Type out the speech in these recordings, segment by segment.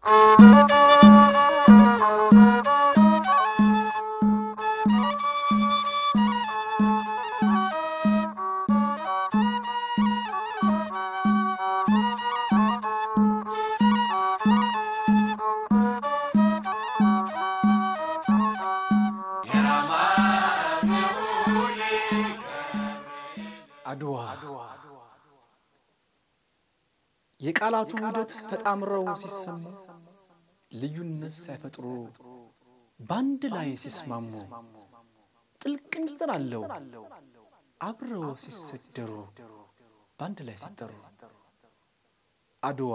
አድዋ የቃላቱ ውህደት ተጣምረው ሲሰሙ ልዩነት ሳይፈጥሩ በአንድ ላይ ሲስማሙ ጥልቅ ምስጢር አለው አብረው ሲሰደሩ በአንድ ላይ ሲጠሩ አድዋ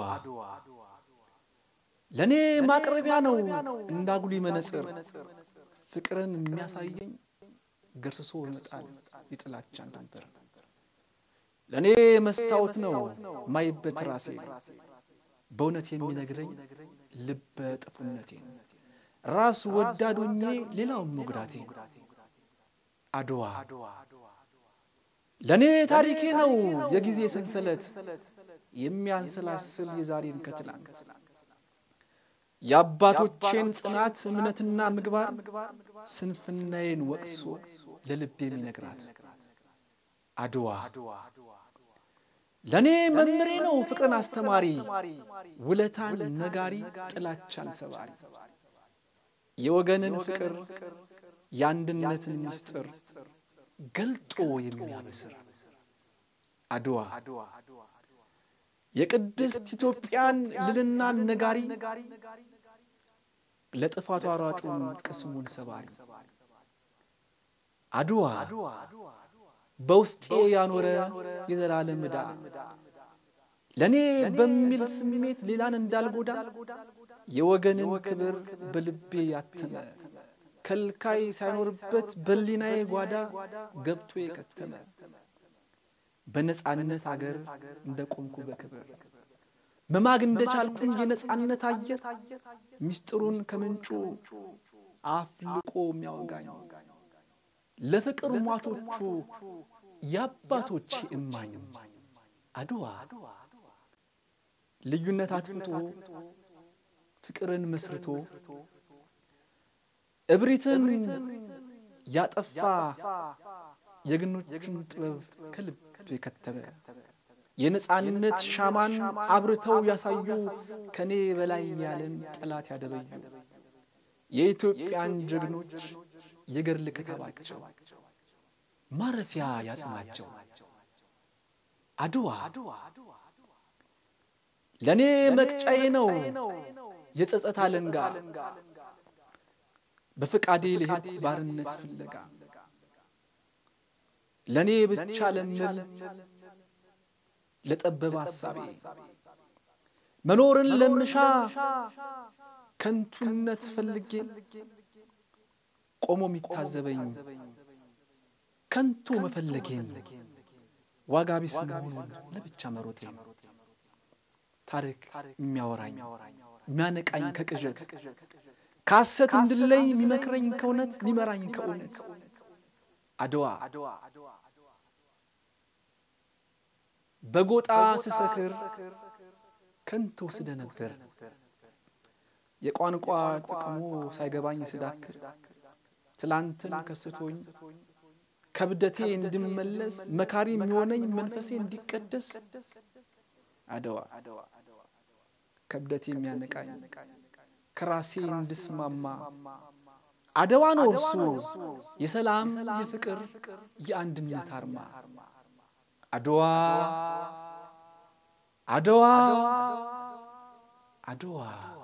ለእኔ ማቅረቢያ ነው እንዳጉሊ መነጽር ፍቅርን የሚያሳየኝ ገርስሶ ይመጣል የጥላቻን ድንበር ለእኔ መስታወት ነው ማይበት ራሴ በእውነት የሚነግረኝ ልበ ጥፉነቴን ራስ ወዳዶኜ ሌላውን መጉዳቴ አድዋ ለእኔ ታሪኬ ነው የጊዜ ሰንሰለት የሚያንሰላስል የዛሬን ከትላንት የአባቶቼን ጽናት እምነትና ምግባር ስንፍናዬን ወቅሶ ለልብ የሚነግራት አድዋ ለእኔ መምሬ ነው ፍቅርን አስተማሪ ውለታን ነጋሪ ጥላቻን ሰባሪ የወገንን ፍቅር የአንድነትን ምስጢር ገልጦ የሚያበስር አድዋ የቅድስት ኢትዮጵያን ልልናን ነጋሪ ለጥፋቷ ሯጩን ቅስሙን ሰባሪ አድዋ በውስጤ ያኖረ የዘላለም ዕዳ ለእኔ በሚል ስሜት ሌላን እንዳልጎዳ የወገንን ክብር በልቤ ያተመ ከልካይ ሳይኖርበት በሊናዬ ጓዳ ገብቶ የከተመ በነጻነት አገር እንደ ቆምኩ በክብር መማግ እንደ ቻልኩኝ የነጻነት አየር ምስጢሩን ከምንጩ አፍልቆ የሚያወጋኝ ለፍቅር ሟቾቹ የአባቶቼ እማኝ አድዋ ልዩነት አጥፍቶ ፍቅርን መስርቶ እብሪትን ያጠፋ የግኖቹን ጥበብ ከልብ የከተበ የነጻነት ሻማን አብርተው ያሳዩ ከኔ በላይ ያለን ጠላት ያደበዩ የኢትዮጵያን ጀግኖች የገድል ክታባቸው ማረፊያ ያጽናቸው አድዋ ለእኔ መቅጫዬ ነው የጸጸት አለንጋ በፈቃዴ ልሄድ ባርነት ፍለጋ ለእኔ ብቻ ለምል ለጠበበ ሐሳቤ መኖርን ለምሻ ከንቱነት ፈልጌ ቆሞ የሚታዘበኝ ከንቱ መፈለጌን ዋጋ ቢስ መሆኑን ለብቻ መሮጤን ታሪክ የሚያወራኝ የሚያነቃኝ ከቅዠት ከሐሰት እንድለይ የሚመክረኝ ከእውነት የሚመራኝ ከእውነት አድዋ በጎጣ ስሰክር ከንቱ ስደ ነበር የቋንቋ ጥቅሙ ሳይገባኝ ስዳክር ትላንትን ከስቶኝ ከብደቴ እንድመለስ መካሪ የሚሆነኝ መንፈሴ እንዲቀደስ አድዋ ከብደቴ የሚያነቃኝ ከራሴ እንድስማማ አድዋ ነው እርሱ የሰላም የፍቅር የአንድነት አርማ አድዋ አድዋ አድዋ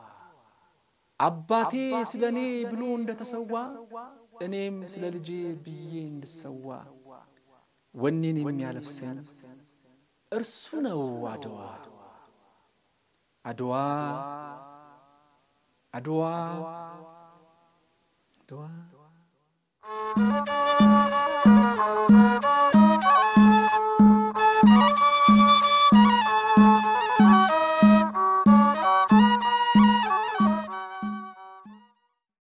አባቴ ስለ እኔ ብሎ እንደተሰዋ እኔም ስለ ልጄ ብዬ እንድሰዋ ወኔን የሚያለብሰኝ እርሱ ነው አድዋ አድዋ አድዋ አድዋ